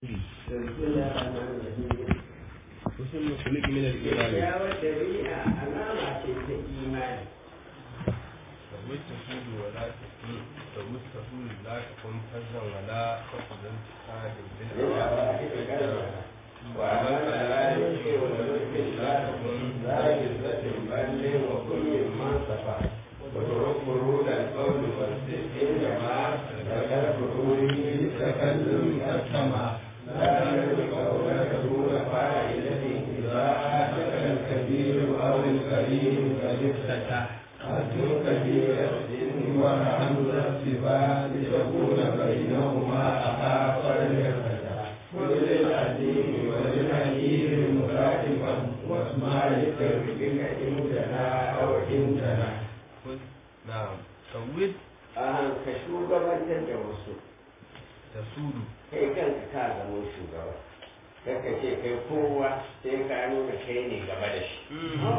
Husnul khuluq min al-iman. Kyakkyawar ɗabi'a alama ce ta imani. فالمستفيد ولا تكون فالمستفيد لا تكون فزا ولا تقبل انتقاد بالأوائل وعمل ذلك ولذلك لا تكن ذاكرة بل وكل من صفى وترك برود القول والصدق جماعة ذكر بروده بالتكلم كالسماء لا يملك قول تكون فاعلة إذا أتك الكبير أو الكريم قد افتتح قد كبير السن وحمد الصفات لتكون بينهما أخاف الفتح كل العزيم وللحكيم مخالفا واسمع لتربك إن تنا أو إن تنا نعم سود an ka shugabantar da wasu تسود kai kanka ka zama shugaba kanka ce kai kowa sai ka nuna kai ne gaba da shi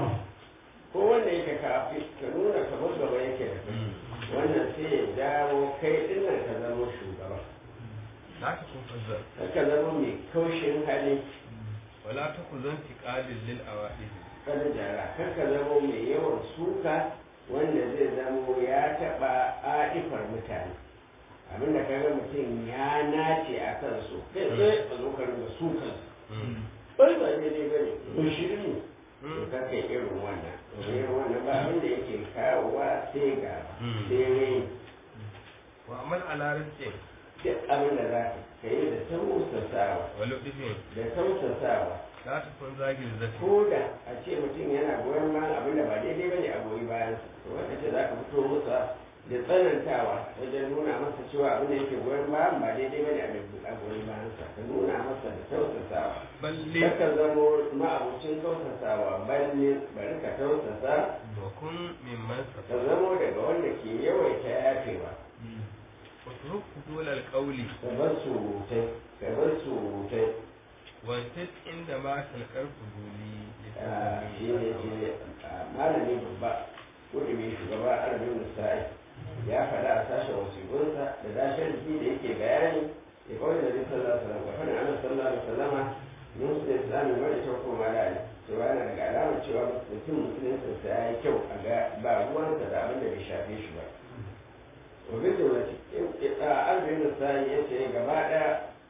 ko wanda yake kafi ka nuna kamar gaba yake da kai wannan sai ya dawo kai dinnan ka zama shugaba لا تكون فزا ka zama mai kaushin hali ولا تكون انتقاد للأوائل kada jara kar ka zama mai yawan suka wanda zai zamo ya taɓa aifar mutane abinda ka ga mutum ya nace a kan su kai sai a zo ka rinka sukan bai ba daidai ba ne ba shirin to ka kai irin wannan domin irin wannan ba abinda yake kawowa sai ga sai rai وعمل على رزق duk abinda za ka yi da tausasawa ولطف da tausasawa لا تكون زاجر ذاتي ko da a ce mutum yana goyon bayan abin da ba daidai ba ne a goyi bayan to wanda ce za ka fito masa da tsanantawa wajen nuna masa cewa abin da yake goyon bayan ba daidai ba ne a goyi bayan sa ka nuna masa da tausasawa بل Kaka zamo ma'abucin tausasawa balle bari ka tausasa وكن ممن ka سفر zamo daga wanda ke yawaita yafewa واترك دول القول ka bar surutai ka bar surutai وانتت عندما تلقى الفضولي Ah, shi ne shi ne ah, malami babba wanda mai shugaba arabin musa'i ya faɗa a sashen wasiƙunsa da dashen jiki da yake bayani ya kawai da zai sallah sallam ga fadin ana sallah da sallama mun su da islamin wani ta koma da ne cewa yana daga alamar cewa mutum musuluncinsa ya yi kyau a ga ba ruwansa da abin da bai shafe shi ba wabin da wani arabin musa'i ya ce gaba ɗaya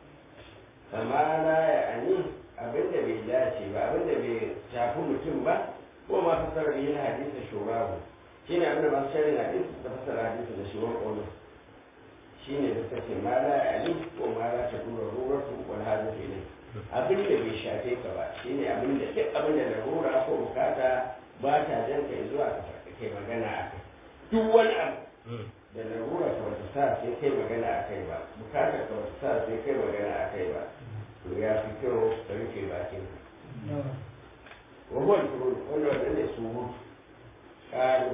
kamala ya ani abinda bai dace ba abinda bai shafi mutum ba ko ma fasarar yin hadisa shurabu shi ne abinda masu sharin hadisi ta fasara hadisa da shiwon ƙonu shi ne da take mala ya ani ko mala ta dura ruratu wal hadisi ne abinda bai shafe ka ba shi ne abinda duk abinda da rura ko bukata ba ta jan kai zuwa ka faɗi kai magana a kai duk wani abu da larura ka wata sa sai kai magana a kai ba bukatar ka wata sa sai kai magana a kai ba to ya fi kyau ka rufe bakin wahuwar turu wanda wannan ne su mutu ƙaro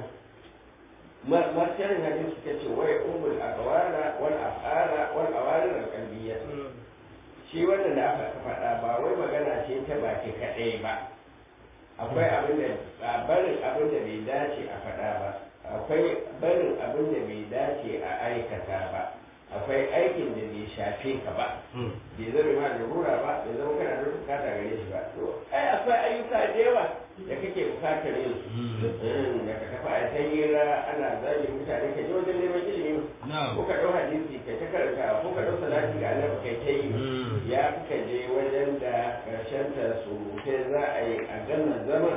martarin hadin suka ce wai umul akawara wal afara wal awarir al qalbiyya shi wannan da aka faɗa ba wai magana ce ta baki kaɗai ba akwai abin da barin abin da bai dace a faɗa ba akwai barin abin da bai dace a aikata ba akwai aikin da bai shafe ka ba bai zama ma da rura ba bai zama kana da bukata gare shi ba to ai akwai ayyuka da yawa da kake bukatar yin su da ka tafi a ta hira ana zagi mutane ka je wajen neman ilimi ko ka ɗau hadisi kai ta karanta ko ka ɗau salati ga annabi kai ta yi ya fi ka je wajen da ƙarshen ta surutai za a yi a gama zaman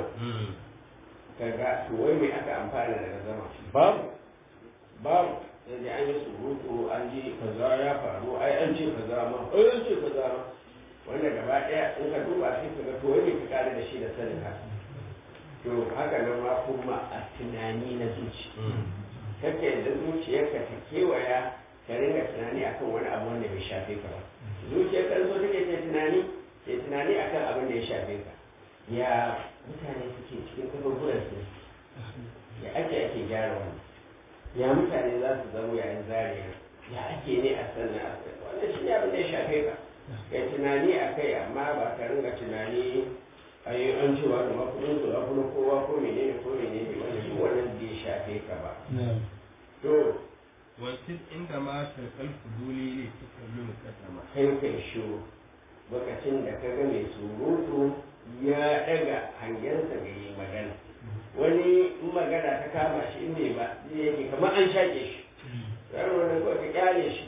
kaga to wai me aka amfana daga zama babu babu yanzu an yi surutu an ji kaza ya faru ai an ce kaza ma ai an ce kaza ma wanda gaba daya in ka duba sai ka ga to wai me ka kare da shi da sanin haka to haka nan ma kuma a tunani na zuci kake da zuciyarka ta kewaya ka ringa tunani akan wani abu wanda bai shafe ka ba zuciyarka zo take ta tunani ta tunani akan abin da ya shafe ka ya mutane suke cikin kaburburan su ya ake ake gyara wani ya mutane za su zama yayin zariya ya ake ne a sannan a sannan wannan shi ne abin da ya shafe ka kai tunani a kai amma ba ka ringa tunani a yi an cewa da makudin su abu na kowa ko menene ko menene wanda shi wannan bai shafe ka ba to wancan inda ma tarkal fuduli ne ta kalli mukaddama kai kai shiru lokacin da ka ga mai surutu ya daga hangensa ga yi magana wani in magana ta kama shi in bai ba zai yake kamar an shaƙe shi yaro wani ko ka kyale shi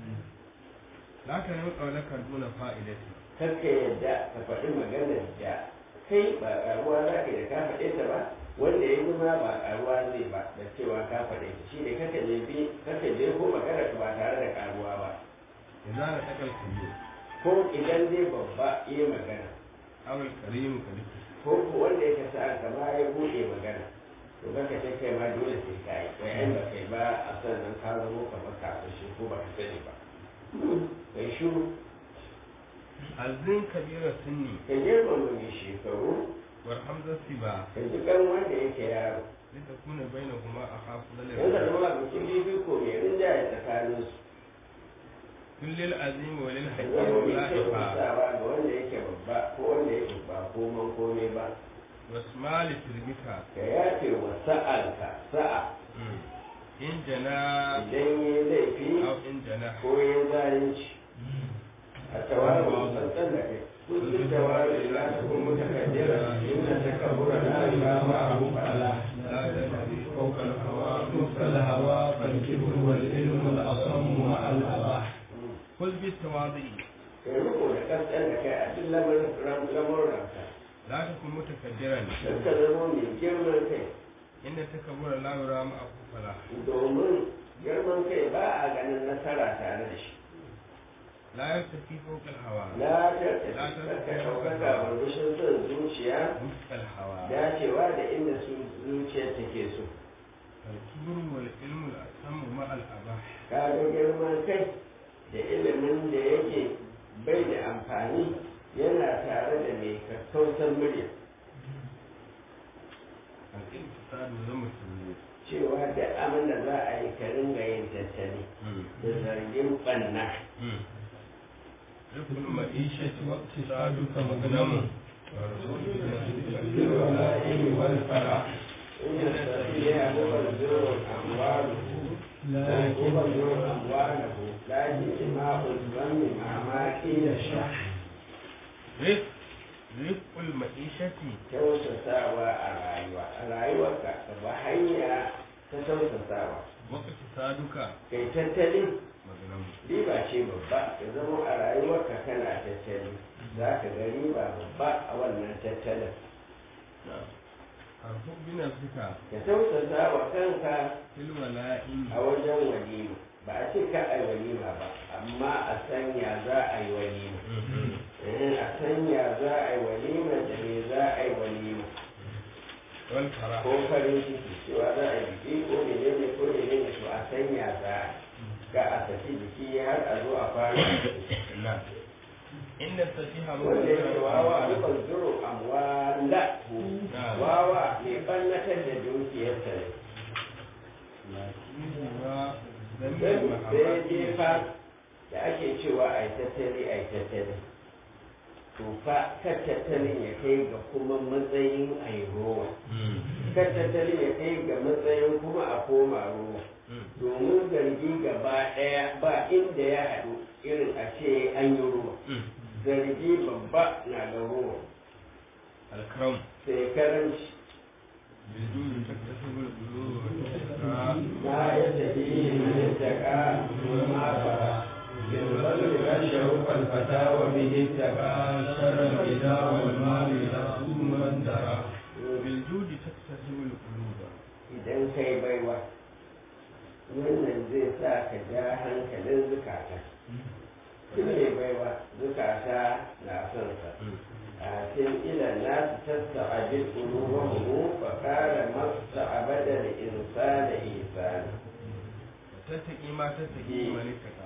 la ka yi ƙaunaka duna fa'idati kakka yadda ka faɗi maganar da kai ba ƙaruwa za ka yi da ka faɗe ta ba wanda ya yi ma ba ƙaruwa zai ba da cewa ka faɗe ta shi ne kakka je bi kakka je ko maganar ba tare da ƙaruwa ba idza la takal kullu ko idan zai babba iya magana aw al karim ka duk ko ko wanda ya kasa kama ya buɗe magana to kaka ce kai ma dole sai ka yi wai ai ba kai ba a sannan ka zama kamar kafin shi ko ba ka sani ba kai shuru azin kabira sunni ka girmama mai shekaru war hamza siba ka ji kan wanda yake yaro litakuna bainahuma akhafu lil yan da zama bikin bibi ko mai rinjaye tsakanin su kullil azim wa lil ka hakim zama mai la kyau ifa ga wanda yake babba ko wanda yake ba koman komai ba wasmal tilmika ka yafe wa sa'anka sa'a in jana idan yi laifi aw in jana ko ya zalunci a tawaru tsantsan da kai kullum tawaru ila ta kun mutakaddira inna takabbura la ilaha abu ala la tadri فوق الهوى نصف الهوى فالكبر والعلم الأصم مع الأباح kul bi tawadi kai riko da kankan da kai a duk lamarin lamuranka la takun mutakaddiran don ka zama mai girman kai inda takabbura la yura ma akufala domin girman kai ba a ganin nasara tare da shi la yartafi fawqa al hawa na tattaka ka ɗaukaka barbushin son zuciya wufqa al hawa dacewa da inda su zuciyar take so al kibru wal ilmu al asam ma al abah ka ga girman kai da ilimin da yake bai da amfani yana tare da mai kakkautar murya al intisadu zama sunu cewa da abin da za a yi ka ringa yin tattali da zargin ɓanna rikul ma'ishati wa iktisaduka magnamu بالولائم والفرح إن السفيه مبذر أمواله لكن مبذر أمواله لكن إماء الظن مع ما قيل الشح rik rikul ma'ishati kyautatawa a rayuwa a rayuwarka ka ba hanya ta kyautatawa wa iktisaduka kai tattali magnamu riba ce babba ka zama a rayuwarka kana tattali za ka ga riba babba a wannan tattalin harfu bi nafsika ka kyautata wa kanka fil wala'in a wajen walima ba a ce ka a yi walima ba amma a sanya za a yi walima Eh, a sanya za a yi walima da me za a yi walima wal farah ko farin ciki cewa za a yi biki ko menene ko menene to a sanya za a ga a saki biki har a zo a fara na inda safiha wanda yake wawa a rikon zuro amwala wawa mai ɓannatar da dukiyarsa ne lakinna sai zamin sai dai mahabbati fa da ake cewa a yi tattali a yi tattali to fa kan tattalin ya kai ga kuma matsayin a yi rowa kan tattalin ya kai ga matsayin kuma a koma rowa domin zargi gaba ɗaya ba inda ya haɗu irin a ce an yi ruwa zargi babba na ga ruwa alkaram sai karanci bidun taktasibul qulub wa tasqa ma ya tafi min taka ma fara بالبذل والشوق الفتى وبه اتقى شر الإذى والمال يصوم من درى bil judi taktasibul qulub idan kai baiwa wannan zai sa ka ja hankalin zukata duk mai baiwa zukata na son sa a cikin ilan nasu tasta abin ƙulubahu fa kara masa abadar insana isana tattaki ma tattaki malikata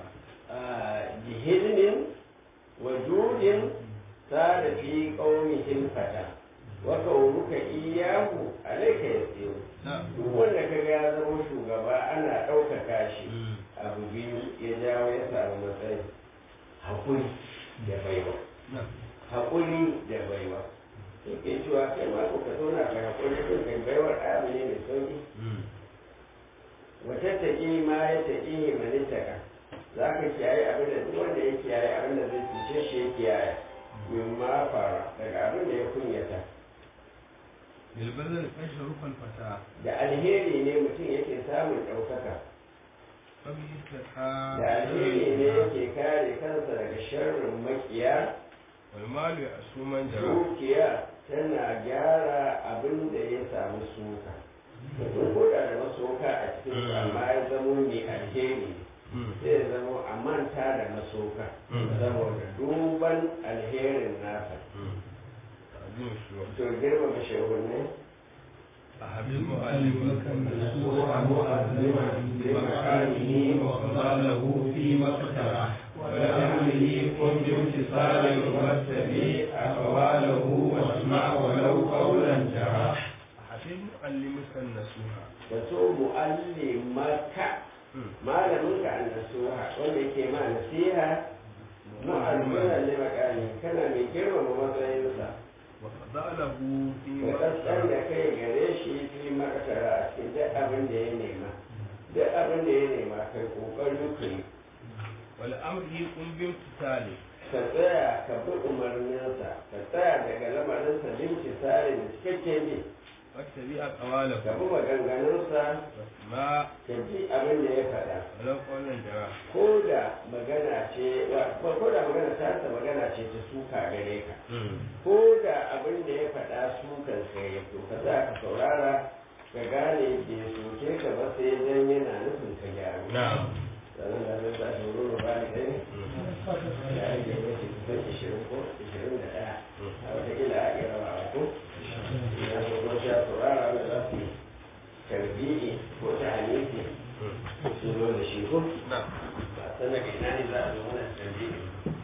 jihilmin wajudin sada fi ƙaunihin fata wa kauruka iyahu alaika yasiru na duk wanda ka ga ya zama shugaba ana ɗaukaka shi abu biyu ya jawo ya samu matsayi haƙuri da baiwa na haƙuri da baiwa yake cewa kai ma ko ka zauna ka haƙuri din kai baiwar abu ne mai sauki wata taƙi ma ya taƙi manittaka za ka kiyaye abin da duk wanda ya kiyaye abin da zai cuce shi ya kiyaye min ma fara daga abin da ya kunyata bilbazar kashe rufan fata da alheri ne mutum yake samun ɗaukaka fabi ta da alheri ne yake kare kansa daga sharrin makiya walmalu a suman jara dukiya tana gyara abin da ya samu suka mutum ko da da masoka a cikin amma ya zamo mai alheri sai ya zamo a manta da masoka saboda duban alherin nasa ta'azim shuwa to girmama shehunne a habib معلمك mu'allim النسوح مؤذما بمكانه وفضله فيما اقترح ولأمره كن بامتصال واتبع أقواله واسمع ولو قولا جرى a habib mu'allimukan nasuha da so mu'allimaka malaminka an nasuha wanda yake ma nasiha mu'alliman limakani kana mai girmama matsayinsa wa fadalahu fi ka kasar da kai gare shi fi makatara a cikin duk abin da ya nema duk abin da ya nema kai kokari ka yi wal amri kun bin fitali ka tsaya ka bi umarninsa ka tsaya daga lamarinsa limci tsari da cikakken bi wata bi a kawalahu ka bi maganganunsa ma ka ji abin da ya faɗa walau qawlan jara ko da magana ce wa- ko da magana ta ta magana ce ta suka gare ka ko da abin da ya faɗa sukan sai ya to ka za ka saurara ka gane bai soke ka ba sai dan yana nufin ka gyaru na'am sannan da zai sa shi ruru ba ni ɗaya ya rage mace kusan ishirin ko ishirin da ɗaya a wataƙila a iya rabawa ko ya so ko sha saurara wanda za su yi tarbiyy'i ko ta hanifi su zo da shi ko na'am ba san daga ina ne za a zo mana tarbiyy'i